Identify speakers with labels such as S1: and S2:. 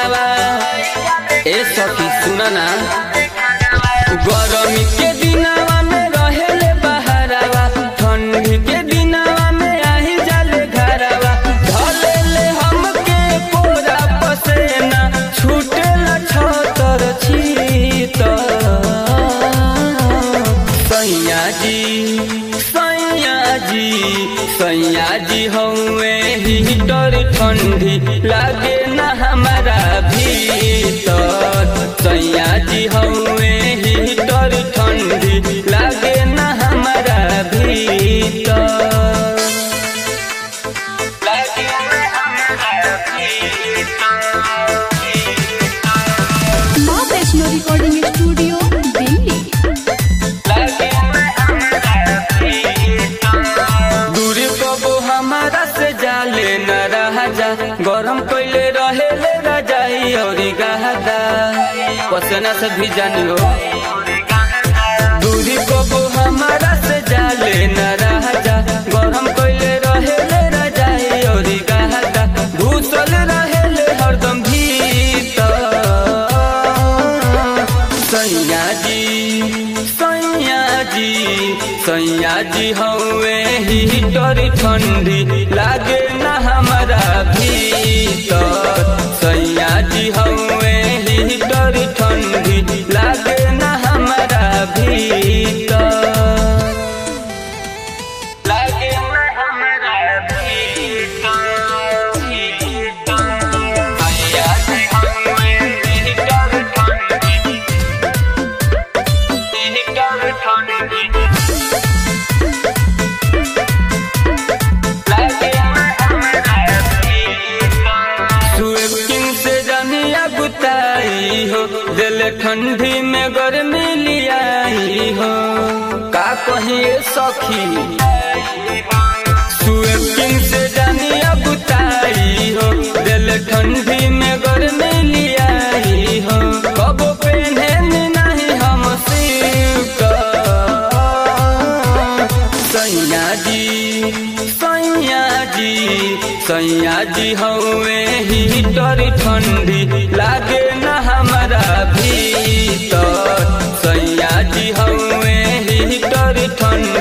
S1: घरवा ए सखी सुना ना गरमी के दिनवा में रहेले बहरवा ठंडी के दिनवा में आही जाले घरवा ढलेले हमके कोरा पसेना छूटेला छतर छीतर सैया जी सैया जी सैया जी हौवे हीटर ठंडी लागे ना हमारा भीतर सैया जी हौवे हीटर ठंडी लागे ना हमारा भीतर लागे ना हमारा भीतर
S2: माँ वैष्णो रिकॉर्डिंग स्टूडियो दिल्ली
S1: दूरी कबो हमारा से जाले न रहा जा गरम कैले रहे ले रजाई और गहदा पसना से भी जानियो दूरी कबो हमारा से जाले न रहा जा गरम कैले रहे ले रजाई और गहदा घुसल रहे ले हरदम भीतर सैया जी सैया जी सैया जी हौवे हीटर ठंडी लागे ना हमारा भीतर सैया जी हौवे हीटर ठंडी लागे ना हमारा भीतर लागे ना हमारा भीतर सैया जी हौवे हीटर ठंडी हीटर ठंडी स्वीपिंग से जानिया गुताई हो दिल ठंडी में गर्मी लियाई हो का कहिए सखी स्वीपिंग से जानिया गुताई हो दिल ठंडी में गर्मी लियाई हो कबो पहने नहीं हम सिल्क सैया जी सैया जी सैया जी हौवे हीटर ठंडी लागे ना हमारा भीतर सैया जी हौवे हीटर ठंडी